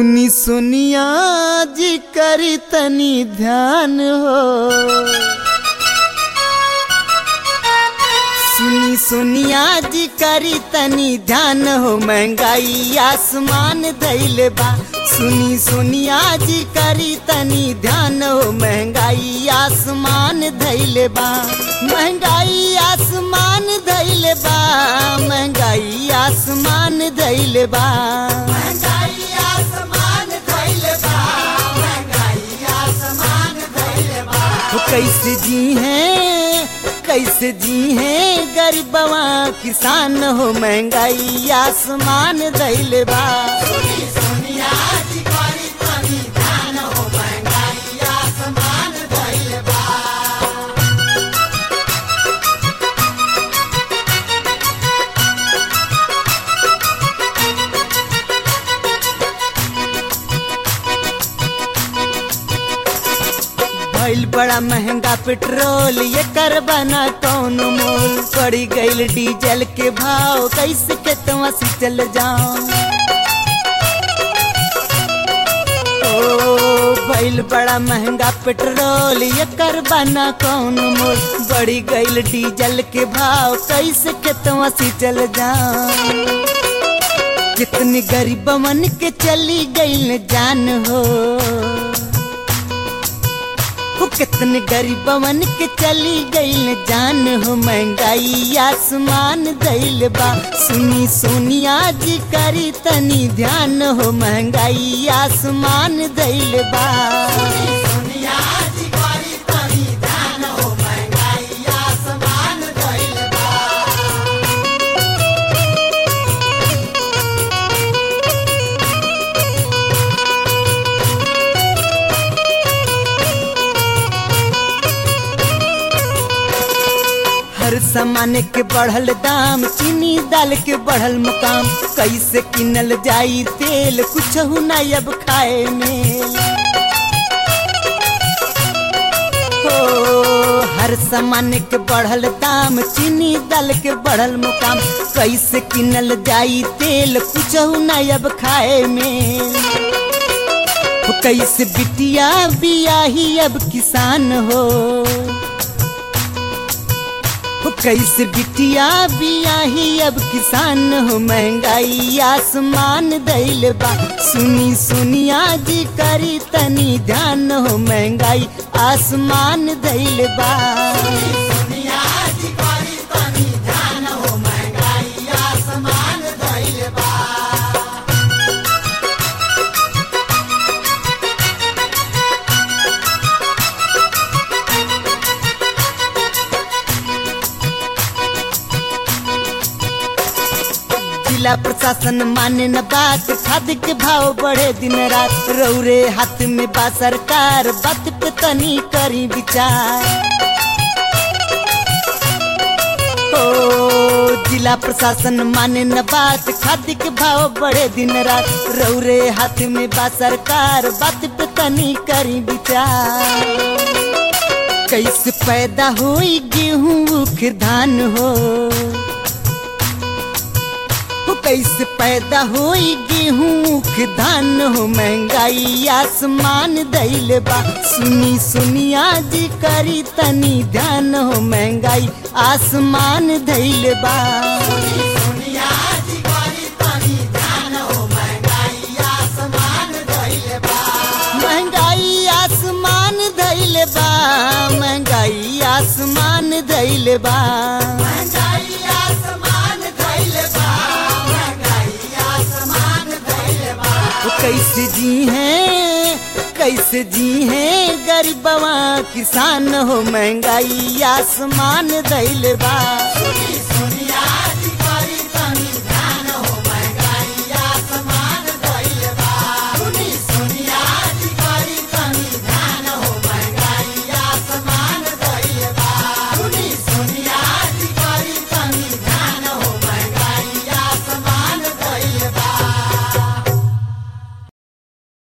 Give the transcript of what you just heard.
सुनी सुनिया जी करी तनी ध्यान हो सुनी सुनिया जी करी तनी ध्यान हो महंगाई आसमान धैले बा सुनी सुनिया जी करी तनी ध्यान हो महंगाई आसमान धैले बा महंगाई आसमान धैले बा महंगाई आसमान धैले बा महंगाई आसमान धैले बा महंगाई आसमान धैले बा कैसे जी हैं कैसे जी हैं गरीबवा किसान हो महंगाई आसमान दैले बा भइल बड़ा महंगा पेट्रोल ये कर बना कौन मोल पड़ी गईल डीजल के भाव कैसे खेतवा से चल जाओ ओ भइल बड़ा महंगा पेट्रोल ये कर बना कौन मोल बढ़ी गईल डीजल के भाव कैसे खेतवा से चल जाओ कितनी गरीबवन के चली गईल जान हो हो कितने गरीबवन के चली गईल जान हो महंगाई आसमान दैल बा सुनी सोनिया जी करी तनी ध्यान हो महंगाई आसमान दैल बा हर सामान के बढ़ल दाम चीनी दाल के बढ़ल मुकाम कैसे किनल जाई तेल कुछ ना अब खाए में हो हर सामान के बढ़ल दाम चीनी दाल के बढ़ल मुकाम कैसे किनल जाई तेल कुछ ना अब खाए में हो कैसे बिटिया बियाही अब किसान हो हो कैसे बिटिया बियाही अब किसान हो महंगाई आसमान दैल बा सुनी सुनिया जी करी तनी ध्यान हो महंगाई आसमान दैल बा जिला प्रशासन माने न बात खाद के भाव बढ़े दिन रात रौरे हाथ में बा सरकार बात पे तनी करी विचार ओ जिला प्रशासन माने न बात खाद के भाव बढ़े दिन रात रौरे हाथ में बा सरकार बात पे तनी करी विचार कैसे पैदा होई गेहूं उख धान हो हो कैसे पैदा होई गेहूं के धान हो महंगाई आसमान दैल बा सुनी सुनिया जी करी तनी ध्यान हो महंगाई आसमान दैल बा महंगाई आसमान दैल बा महंगाई आसमान दैल बा वो कैसे जी हैं कैसे जी हैं गरीबवा किसान हो महंगाई आसमान दैल बा